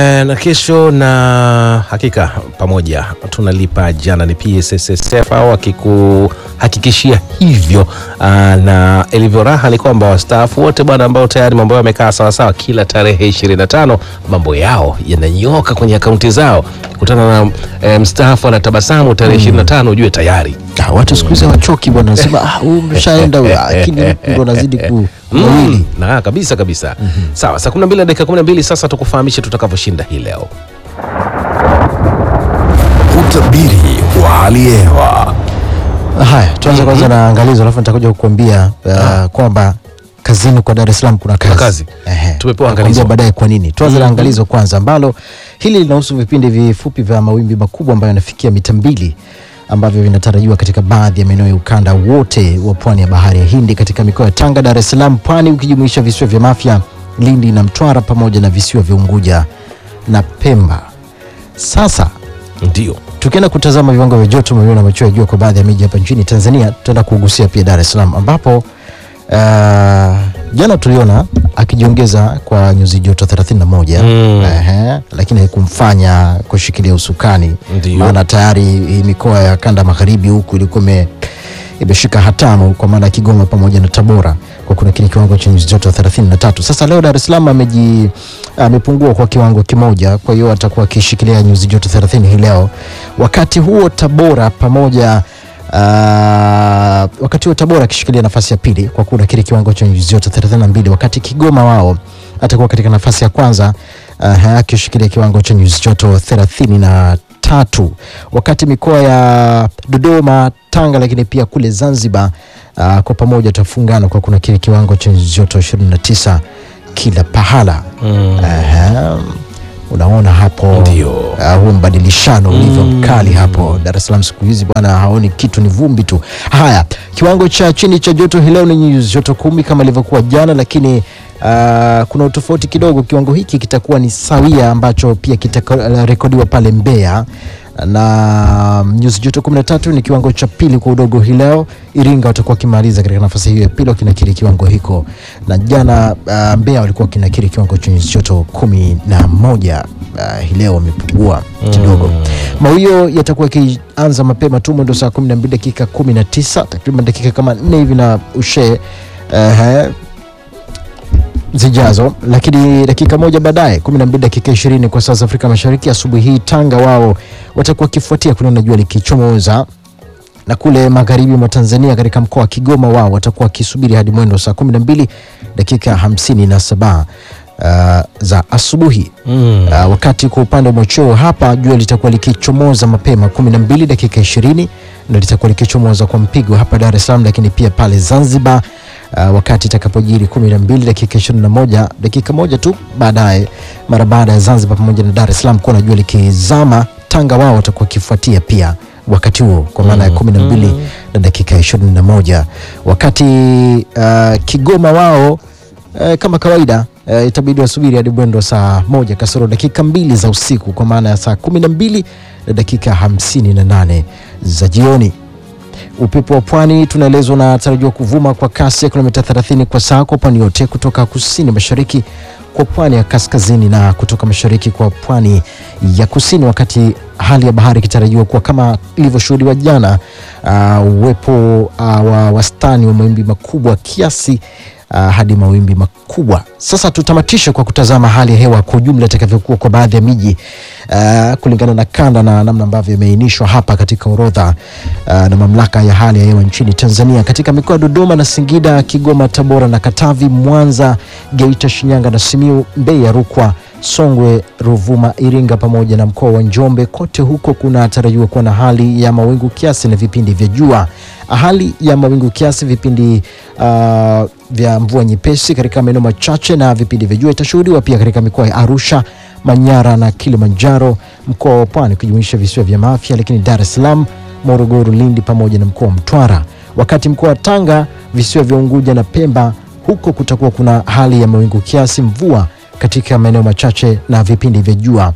Eh, na kesho na hakika pamoja tunalipa jana ni PSSSF au akikuhakikishia hivyo. Aa, na ilivyo raha ni kwamba wastaafu wote bwana ambao tayari mambo yao yamekaa sawasawa, kila tarehe 25 mambo yao yananyoka kwenye akaunti zao. Kutana na eh, mstaafu anatabasamu tarehe 25 ujue tayari Ah, watu siku hizi hawachoki bwana, nasema ah, huyu umeshaenda huyu, ah, lakini huku ndo nazidi ku Mm, mawili. na kabisa kabisa. Sawa, saa 12 na dakika 12 sasa tukufahamishe tutakavyoshinda hii leo. Utabiri wa hali ya hewa. Haya, tuanze kwanza na angalizo, alafu nitakuja kukuambia uh, kwamba kazini kwa Dar es Salaam kuna kazi, kazi. Ehe, Tumepewa nitakuambia angalizo. baadaye kwa nini. Tuanze na angalizo kwanza, ambalo hili linahusu vipindi vifupi vya mawimbi makubwa ambayo yanafikia mita mbili ambavyo vinatarajiwa katika baadhi ya maeneo ya ukanda wote wa pwani ya bahari ya Hindi katika mikoa ya Tanga, Dar es Salaam, Pwani ukijumuisha visiwa vya Mafia, Lindi na Mtwara pamoja na visiwa vya Unguja na Pemba. Sasa Ndio. tukienda kutazama viwango vya joto mwilini na machweo ya jua kwa baadhi ya miji hapa nchini Tanzania, tutaenda kugusia pia Dar es Salaam ambapo uh, jana tuliona akijiongeza kwa nyuzi joto 31 Mm. ehe, lakini haikumfanya kushikilia usukani, Ndio. maana tayari hii mikoa ya kanda magharibi huku ilikuwa ime- imeshika hatamu kwa maana ya Kigoma pamoja na Tabora kwa kuna kile kiwango cha nyuzi joto 33. Sasa leo Dar es Salaam ameji amepungua kwa kiwango kimoja, kwa hiyo atakuwa akishikilia nyuzi joto 30 hii leo. Wakati huo Tabora pamoja Uh, wakati huo Tabora akishikilia nafasi ya pili kwa kuna kile kiwango cha nyuzi joto 32, wakati Kigoma wao atakuwa katika nafasi ya kwanza uh, akishikilia kiwango cha nyuzi joto 33, wakati mikoa ya Dodoma, Tanga lakini pia kule Zanzibar uh, kwa pamoja tutafungana kwa kuna kile kiwango cha nyuzi joto 29 kila pahala. Mm. Aha. Unaona hapo Ndio. uh, huu mbadilishano ulivyo mkali hapo Dar es Salaam siku hizi bwana, haoni kitu, ni vumbi tu. Haya, kiwango cha chini cha joto hii leo ni nyuzi joto kumi kama ilivyokuwa jana, lakini uh, kuna utofauti kidogo. Kiwango hiki kitakuwa ni sawia ambacho pia kitarekodiwa pale Mbeya na nyuzi joto 13 ni kiwango cha pili kwa udogo hii leo. Iringa watakuwa wakimaliza katika nafasi hiyo ya pili wakinakiri kiwango hiko, na jana uh, Mbeya walikuwa wakinakiri kiwango cha nyuzi joto kumi na moja. Uh, hii leo wamepungua kidogo. Mawio yatakuwa yakianza mapema tu mwendo saa 12 dakika 19 takriban dakika kama nne hivi na ushe uh, zijazo, lakini dakika moja baadaye 12 dakika 20 kwa saa za Afrika Mashariki asubuhi hii Tanga wao watakuwa wakifuatia kuliona jua likichomoza na kule magharibi mwa Tanzania katika mkoa wa Kigoma wao watakuwa wakisubiri hadi mwendo saa 12 dakika 57 uh, za asubuhi Mm. uh, wakati kwa upande wa machweo hapa jua litakuwa likichomoza mapema 12 dakika 20 na litakuwa likichomoza kwa mpigo hapa Dar es Salaam, lakini pia pale Zanzibar uh, wakati itakapojiri 12 dakika 21 dakika moja tu baadaye, mara baada ya Zanzibar pamoja na Dar es Salaam kuwa na jua likizama, Tanga wao watakuwa wakifuatia pia wakati huo kwa maana ya 12 na dakika 21 wakati uh, Kigoma wao eh, kama kawaida eh, itabidi wasubiri hadi mwendo wa saa moja kasoro dakika mbili za usiku kwa maana ya saa kumi na mbili na dakika hamsini na nane za jioni. Upepo wa pwani tunaelezwa unatarajiwa kuvuma kwa kasi ya kilomita 30 kwa saa kwa pwani yote kutoka kusini mashariki kwa pwani ya kaskazini na kutoka mashariki kwa pwani ya kusini, wakati hali ya bahari ikitarajiwa kuwa kama ilivyoshuhudiwa jana, uh, uwepo uh, wa wastani wa mawimbi makubwa kiasi uh, hadi mawimbi makubwa. Sasa tutamatishe kwa kutazama hali ya hewa kwa ujumla itakavyokuwa kwa baadhi ya miji uh, kulingana na kanda na namna ambavyo imeainishwa hapa katika orodha uh, na mamlaka ya hali ya hewa nchini Tanzania katika mikoa ya Dodoma na Singida, Kigoma, Tabora na Katavi, Mwanza, Geita, Shinyanga na Simiu, Mbeya, Rukwa, Songwe, Ruvuma, Iringa pamoja na mkoa wa Njombe. Kote huko kunatarajiwa kuwa na hali ya mawingu kiasi na vipindi vya jua. Hali ya mawingu kiasi, vipindi uh, vya mvua nyepesi katika maeneo machache na vipindi vya jua itashuhudiwa pia katika mikoa ya Arusha, Manyara na Kilimanjaro, mkoa wa Pwani kujumuisha visiwa vya Mafia, lakini Dar es Salaam, Morogoro, Lindi pamoja na mkoa wa Mtwara. Wakati mkoa wa Tanga, visiwa vya Unguja na Pemba, huko kutakuwa kuna hali ya mawingu kiasi, mvua katika maeneo machache na vipindi vya jua.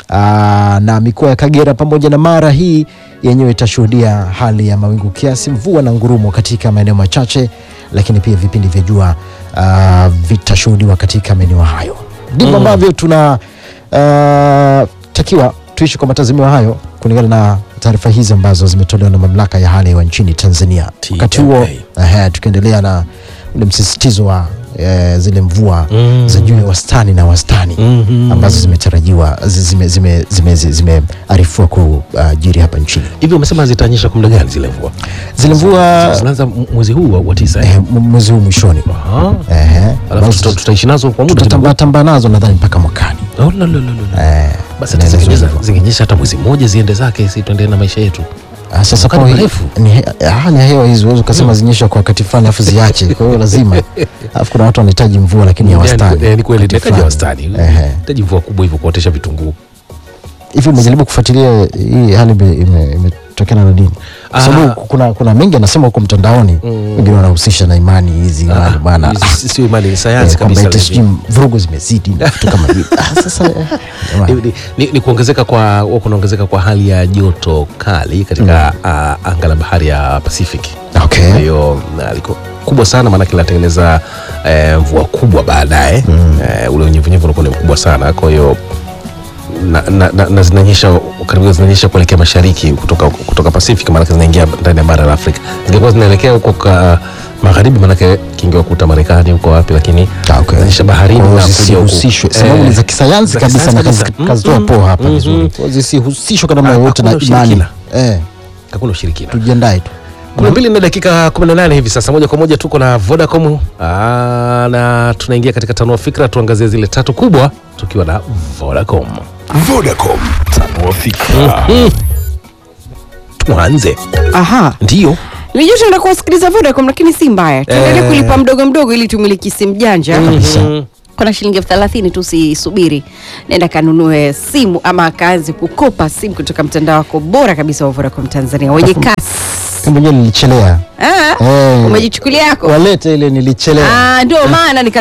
Aa, na mikoa ya Kagera pamoja na Mara hii yenyewe itashuhudia hali ya mawingu kiasi, mvua na ngurumo katika maeneo machache, lakini pia vipindi vya jua uh, vitashuhudiwa katika maeneo hayo. Ndivyo ambavyo tuna uh, takiwa tuishi kwa matazamio hayo kulingana na taarifa hizi ambazo zimetolewa na mamlaka ya hali ya hewa nchini Tanzania. TMA. Wakati huo ehe, tukiendelea na ule msisitizo wa eh, zile mvua Mm. za juu ya wastani na wastani Mhm. ambazo ambazo zimetarajiwa zimearifiwa zime, zime, zime, zimearifiwa kujiri hapa nchini. hivi umesema zitanyesha kwa muda gani zile mvua? Zile mvua Zinaanza m- mwezi huu wa- wa tisa eh? eh, m- mwezi huu mwishoni, Aha. ehe, Alafu ambazo tuta- tutaishi nazo kwa muda tutatambaa tambaa nazo nadhani mpaka mwakani. Oh, la, la, la, la. Eh, Basi hata inaelezwa zingenyesha hivyo. zingenyesha hata mwezi mmoja ziende zake, si tuendelee na maisha yetu. Ah, sasa Wakati kwa hi- mrefu. ni he- hali ya hewa hizi huwezi ukasema zinyesha kwa wakati fulani alafu ziache. Kwa hiyo lazima, alafu kuna watu wanahitaji mvua lakini ya wastani. Eh, Ni kweli wakati inahitaji ya fulani. wastani. Ehe. Hitaji mvua kubwa hivyo kuotesha vitunguu. Hivi umejaribu kufuatilia hii hali ime- ime- imetokana na nini? Kwa Ah. sababu kuna kuna mengi anasema huko mtandaoni, wengine wanahusisha na imani hizi imani bwana. Hizi ah, si- Sio imani, ni eh, sayansi kwamba kabisa. eti sijui vurugu zimezidi na vitu kama hivi. Ah, sasa eh, jamani. Ni, ni, ni, ni kuongezeka kwa huwa kunaongezeka kwa hali ya joto kali katika ah, anga la bahari ya Pacific. Okay. Kwa hiyo na, liko kubwa sana maanake linatengeneza eh, mvua kubwa baadaye eh, ule unyevunyevu unakuwa ni mkubwa sana kwa hiyo na, na, na, na zinanyesha karibu zinanyesha kuelekea mashariki kutoka, kutoka Pacific maanake zinaingia ndani ya bara la Afrika zingekuwa zinaelekea huko ka magharibi maanake kingewakuta Marekani huko wapi lakini Ah, okay. zinaonyesha baharini Kwa hiyo na kuja huku. zisihusishwe. Eh, Sababu ni za kisayansi za kabisa na kisayansi kazi- kabisa. kazitoa Mm, poa hapa mm, vizuri. mm. Kwa hiyo zisihusishwe kwa namna Ah, yoyote na hakuna imani. ushirikina. Eh, hakuna ushirikina tujiandae tu. kumi na mbili na dakika 18 hivi sasa, moja kwa moja tuko na Vodacom Aa, na tunaingia katika tanua fikra, tuangazie zile tatu kubwa tukiwa na Vodacom. Vodacom, tanua fikra. Tuanze Aha. ndio Nilijua tunaenda kuwasikiliza Vodacom lakini si mbaya. Tuendelee Eh. kulipa mdogo mdogo ili tumiliki simu janja. Kabisa. Mhm. Kuna shilingi elfu thelathini tu, usisubiri, nenda kanunue simu ama akaanze kukopa simu kutoka mtandao wako bora kabisa wa Vodacom Tanzania wenye kasi. Mimi mwenyewe nilichelea. Ah, Eh. umejichukulia yako? Walete ile nilichelea. Ah, ndio maana nika